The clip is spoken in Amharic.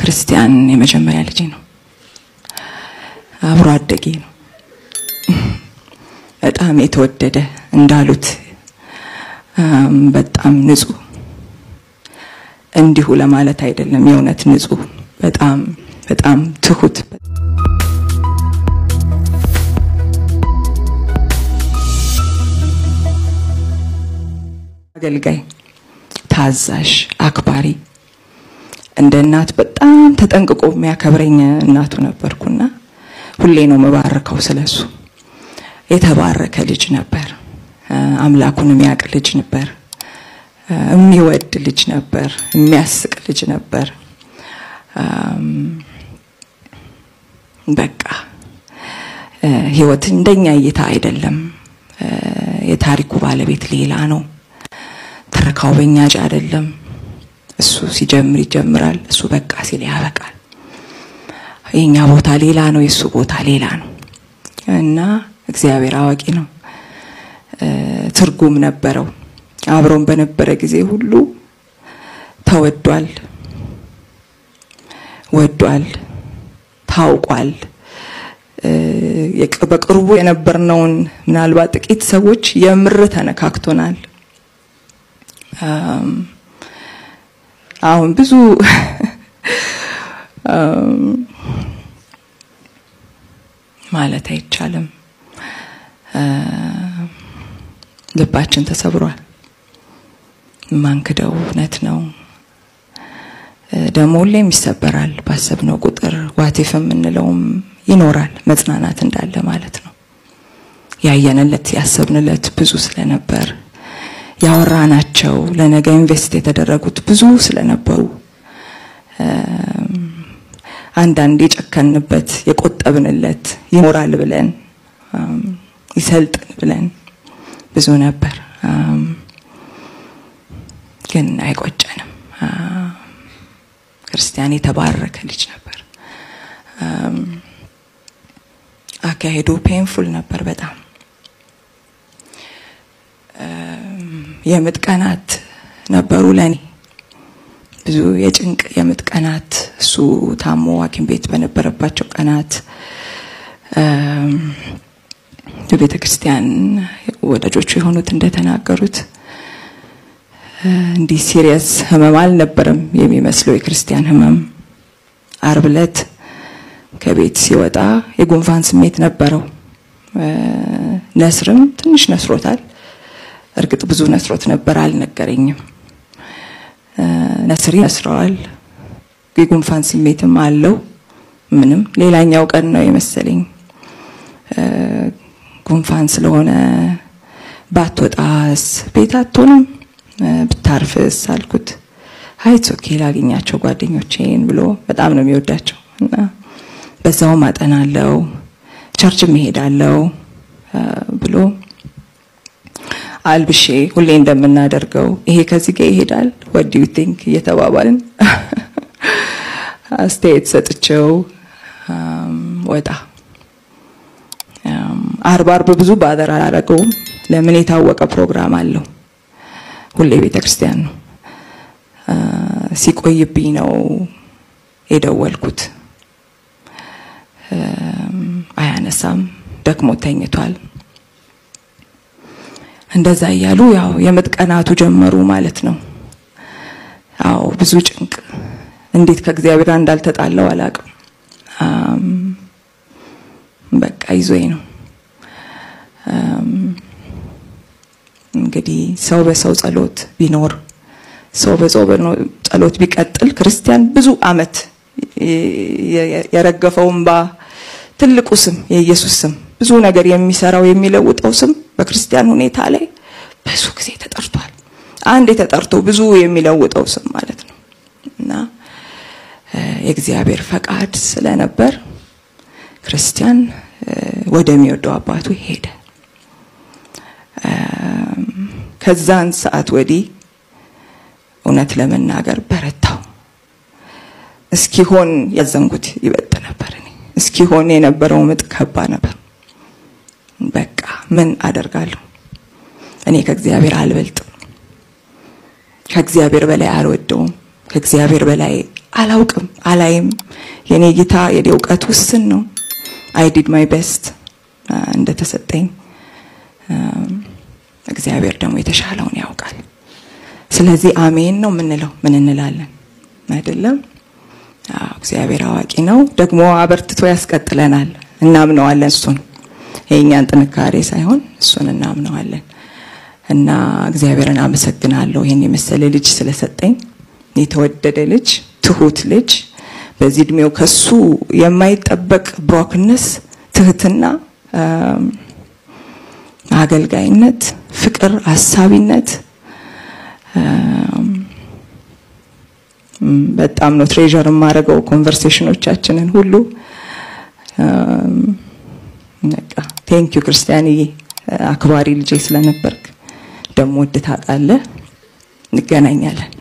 ክርስቲያን የመጀመሪያ ልጄ ነው። አብሮ አደጌ ነው። በጣም የተወደደ እንዳሉት በጣም ንጹህ እንዲሁ ለማለት አይደለም፣ የእውነት ንጹህ፣ በጣም በጣም ትሁት አገልጋይ፣ ታዛዥ፣ አክባሪ እንደ እናት በጣም ተጠንቅቆ የሚያከብረኝ እናቱ ነበርኩና ሁሌ ነው የምባርከው ስለሱ። የተባረከ ልጅ ነበር። አምላኩን የሚያውቅ ልጅ ነበር። የሚወድ ልጅ ነበር። የሚያስቅ ልጅ ነበር። በቃ ህይወት እንደኛ እይታ አይደለም። የታሪኩ ባለቤት ሌላ ነው። ትረካው በእኛ እጅ አይደለም። እሱ ሲጀምር ይጀምራል፣ እሱ በቃ ሲል ያበቃል። የኛ ቦታ ሌላ ነው፣ የእሱ ቦታ ሌላ ነው እና እግዚአብሔር አዋቂ ነው። ትርጉም ነበረው። አብሮን በነበረ ጊዜ ሁሉ ተወዷል፣ ወዷል፣ ታውቋል። በቅርቡ የነበርነውን ምናልባት ጥቂት ሰዎች የምር ተነካክቶናል። አሁን ብዙ ማለት አይቻልም። ልባችን ተሰብሯል። ማንክደው እውነት ነው። ደግሞ ሁሌም ይሰበራል። ባሰብነው ቁጥር ዋቴፍ የምንለውም ይኖራል። መጽናናት እንዳለ ማለት ነው። ያየንለት ያሰብንለት ብዙ ስለነበር ያወራናቸው ለነገ ኢንቨስት የተደረጉት ብዙ ስለነበሩ አንዳንድ የጨከንበት የቆጠብንለት ይኖራል ብለን ይሰልጥን ብለን ብዙ ነበር። ግን አይቆጨንም። ክርስቲያን የተባረከ ልጅ ነበር። አካሄዱ ፔንፉል ነበር በጣም የምጥ ቀናት ነበሩ ለኔ ብዙ የጭንቅ የምጥ ቀናት እሱ ታሞ ሐኪም ቤት በነበረባቸው ቀናት በቤተ ክርስቲያን ወዳጆቹ የሆኑት እንደተናገሩት እንዲህ ሲሪየስ ህመም አልነበረም የሚመስለው የክርስቲያን ህመም። አርብ ዕለት ከቤት ሲወጣ የጉንፋን ስሜት ነበረው። ነስርም ትንሽ ነስሮታል። እርግጥ ብዙ ነስሮት ነበር፣ አልነገረኝም። ነስሪ ነስረዋል። የጉንፋን ስሜትም አለው። ምንም ሌላኛው ቀን ነው የመሰለኝ ጉንፋን ስለሆነ ባትወጣስ ቤት አትሆንም ብታርፍስ አልኩት። ሀይት ኦኬ ላገኛቸው ጓደኞቼን ብሎ በጣም ነው የሚወዳቸው እና በዛውም አጠናለው ቸርችም እሄዳለው ብሎ አልብሼ ሁሌ እንደምናደርገው ይሄ ከዚህ ጋር ይሄዳል ወዲ ዩ ቲንክ እየተባባልን አስተያየት ሰጥቼው ወጣ። አርብ አርብ ብዙ ባደር አላረገውም። ለምን የታወቀ ፕሮግራም አለው። ሁሌ ቤተ ክርስቲያን ነው። ሲቆይብኝ ነው የደወልኩት። አያነሳም፣ ደክሞ ተኝቷል። እንደዛ እያሉ ያው የምጥ ቀናቱ ጀመሩ ማለት ነው። አዎ ብዙ ጭንቅ፣ እንዴት ከእግዚአብሔር እንዳልተጣለው አላውቅም። በቃ ይዞኝ ነው እንግዲህ ሰው በሰው ጸሎት ቢኖር ሰው በሰው ጸሎት ቢቀጥል ክርስቲያን ብዙ አመት የረገፈው እንባ ትልቁ ስም የኢየሱስ ስም ብዙ ነገር የሚሰራው የሚለውጠው ስም በክርስቲያን ሁኔታ ላይ ብዙ ጊዜ ተጠርቷል። አንድ የተጠርቶ ብዙ የሚለውጠው ስም ማለት ነው እና የእግዚአብሔር ፈቃድ ስለነበር ክርስቲያን ወደሚወደው አባቱ ሄደ። ከዛን ሰዓት ወዲህ እውነት ለመናገር በረታው። እስኪሆን ያዘንኩት ይበጥ ነበር። እኔ እስኪሆን የነበረው ምጥ ከባ ነበር። በቃ ምን አደርጋለሁ? እኔ ከእግዚአብሔር አልበልጥም። ከእግዚአብሔር በላይ አልወደውም። ከእግዚአብሔር በላይ አላውቅም፣ አላይም። የኔ እይታ የኔ እውቀት ውስን ነው። አይ ዲድ ማይ ቤስት እንደተሰጠኝ እግዚአብሔር ደግሞ የተሻለውን ያውቃል። ስለዚህ አሜን ነው የምንለው። ምን እንላለን? አይደለም? አዎ እግዚአብሔር አዋቂ ነው፣ ደግሞ አበርትቶ ያስቀጥለናል። እናምነዋለን። እሱን የእኛን ጥንካሬ ሳይሆን እሱን እናምነዋለን። እና እግዚአብሔርን አመሰግናለሁ ይሄን የመሰለ ልጅ ስለሰጠኝ፣ የተወደደ ልጅ፣ ትሁት ልጅ በዚህ እድሜው ከሱ የማይጠበቅ ብሮክነስ፣ ትህትና፣ አገልጋይነት፣ ፍቅር፣ አሳቢነት በጣም ነው ትሬዠር የማደርገው ኮንቨርሴሽኖቻችንን ሁሉ። በቃ ቴንክ ዩ ክርስቲያንዬ፣ አክባሪ ልጄ ስለነበርክ ደግሞ ወድ ታውቃለህ። እንገናኛለን።